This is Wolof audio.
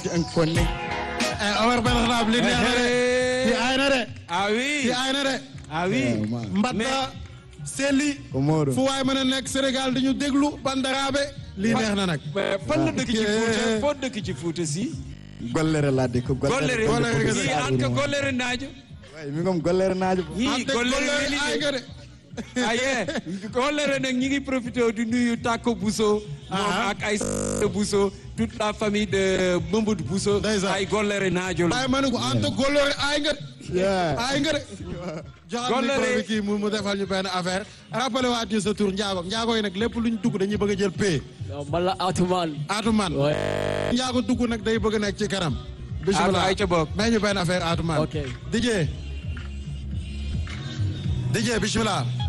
ci un konne eh Omar Ben Khattab li neex na de fi aay na de ah oui fi aay na de ah oui mbatta selli Komoro. fu waay mën a nekk Sénégal dañu déglu bandaraabe lii neex na nag mais fan la dëkk ci Fuuta foo dëkk ci Fuuta si gollere laa dëkk gollere gollere kese. yii an ka gollere naajo way mi ngom gollere naajo yii ante gollere gollere aay weli nga de aye gollere nag ñi ngi profité di nuyu Tako Bousso moom Ah. ak ay Bousso toute la famille de Mamadou Bousso Ndeysaan. ay gollere naajo la waaye ma ne ko ante gollere aay nga de Yeah. aay nga de joxal Gollere. micro bi kii mu mu defal ñu benn affaire rappelé waat ñu sa tur njaago njaago yi nag lépp luñ dugg dañuy bëgg a jël pay Non, man la Atoumane. Atoumane Ouais. njaago dugg nag day bëgg a nekk ci kanam Atou bismillah ay ca bokk may ñu benn affaire Atoumane Ok. DJ DJ bismillah